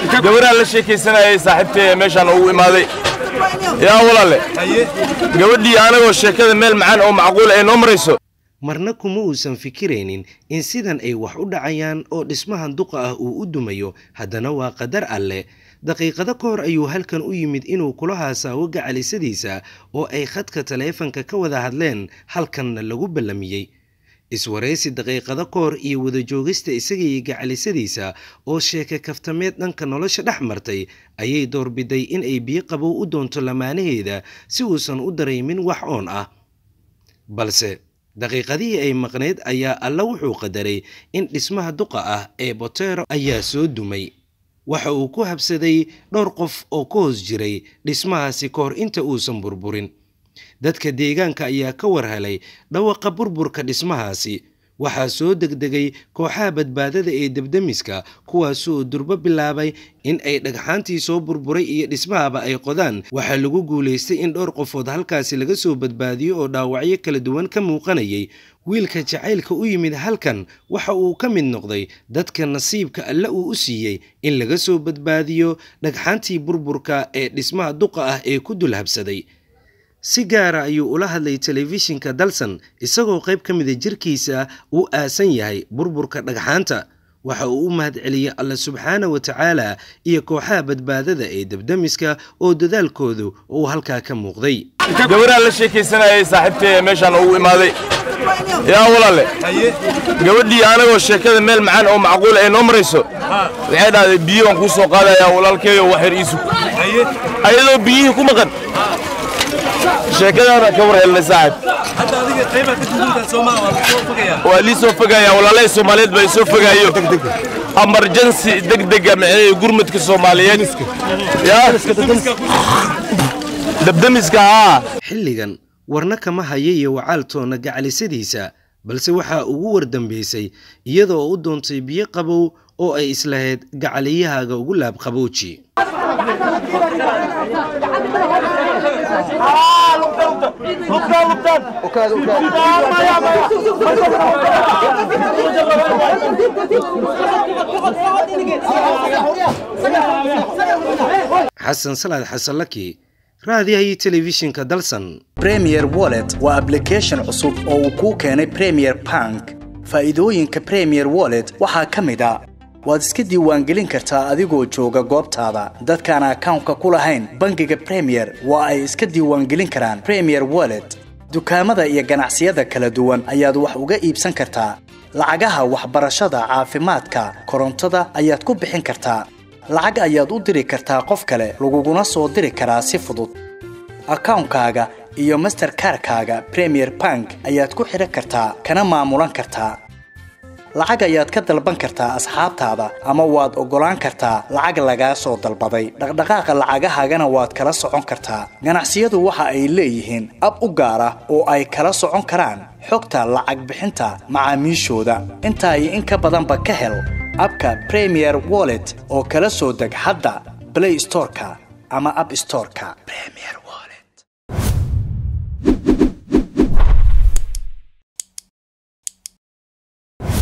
gabaraan la sheekaysanayay saaxiibtay meeshaan ugu imaaday yaa walaale gabadhii anagoo sheekada meel macaan oo macquul ay noo marayso marna kuma uusan fikiraynin in sidan ay wax u dhacayaan oo dhismahan duqa ah uu u dumayo haddana waa qadar alleh daqiiqado ka hor ayuu halkan u yimid inuu kula haasaawo gacalisadiisa oo ay khadka taleefanka ka wada hadleen halkanna lagu ballamiyey iswaraysi daqiiqado ka hor iyo wada joogista isaga iyo gacalisadiisa oo sheeke kaftameed dhanka nolosha dhex martay ayay doorbiday in ay biyo qabow u doonto lamaanaheeda si uusan u dareemin wax oon ah balse daqiiqadihii ay maqnayd ayaa alla wuxuu qadaray in dhismaha duqa ah ee botero ayaa soo dumay waxa uu ku habsaday dhowr qof oo ka hoos jiray dhismahaasi ka hor inta uusan burburin dadka deegaanka ayaa ka war helay dhawaqa burburka dhismahaasi waxaa soo degdegay kooxaha badbaadada ee debdemiska kuwaasoo durbo bilaabay in ay dhagxaantii soo burburay iyo dhismahaba ay qodaan waxaa lagu guulaystay in dhowr qofood halkaasi laga soo badbaadiyo oo dhaawacyo kala duwan ka muuqanayay wiilka jacaylka u yimid halkan waxa uu ka mid noqday dadka nasiibka alle uu u siiyey in laga soo badbaadiyo dhagxaantii burburka ee dhismaha duqa ah ee ku dul habsaday si gaara ayuu ula hadlay telefishinka dalsan isagoo qayb ka mida jirkiisa uu aasan yahay burburka dhagxaanta waxa uu u mahadceliyey alle subxaana wa tacaala iyo kooxaha badbaadada ee debdemiska oo dadaalkoodu uu halkaa ka muuqday gabaraan la sheekaysanayay saaxiibtay meeshaan ugu imaaday yaa walaale gabadhii anagoo sheekada meel macaan oo macquul ay noo marayso waxay dhahday biyo waan kuu soo qaadayaa walaalkeeyo wax yar iisug ayadoo biyihii ku maqan sheekadaana ka war helnay saaxib waa lii soo fogaaya walaalahay soomaaliyeed baa isoo fogaayo amarjansi degdega maxay gurmudka soomaaliyeed yaa dabdamiska haa xilligan warna kama haya iyo wacaaltoona gacalisadiisa balse waxaa ugu wardambaysay iyada oo u doontay biyo qabow oo ay islahayd gacaliyahaaga ugu laab qabowji xasan salaad xasanlaki raadiyahay telefishinka dalsan premier wallet waa ablication cusub oo uu kuu keenay premier bank faa'iidooyinka premier wallet waxaa ka mid a waad iska diiwaangelin kartaa adigoo jooga goobtaada dadkaan akawnka ku lahayn bangiga premier waa ay iska diiwaangelin karaan premier wallet dukaamada iyo ganacsiyada kala duwan ayaad wax uga iibsan kartaa lacagaha waxbarashada caafimaadka korontada ayaad ku bixin kartaa lacag ayaad u diri kartaa qof kale laguguna soo diri karaa si fudud akawnkaaga iyo masterkarkaaga premier bank ayaad ku xidhan kartaa kana maamulan kartaa lacag ayaad ka dalban kartaa asxaabtaada ama waad oggolaan kartaa lacag lagaa soo dalbaday dhaqdhaqaaqa lacagahaagana waad kala socon kartaa ganacsiyadu waxa ay leeyihiin ab u gaar ah oo ay kala socon karaan xogta lacag bixinta macaamiishooda intaa iyo in ka badanba ka hel abka premier wallet oo kala soo deg hadda blay storeka ama ab storeka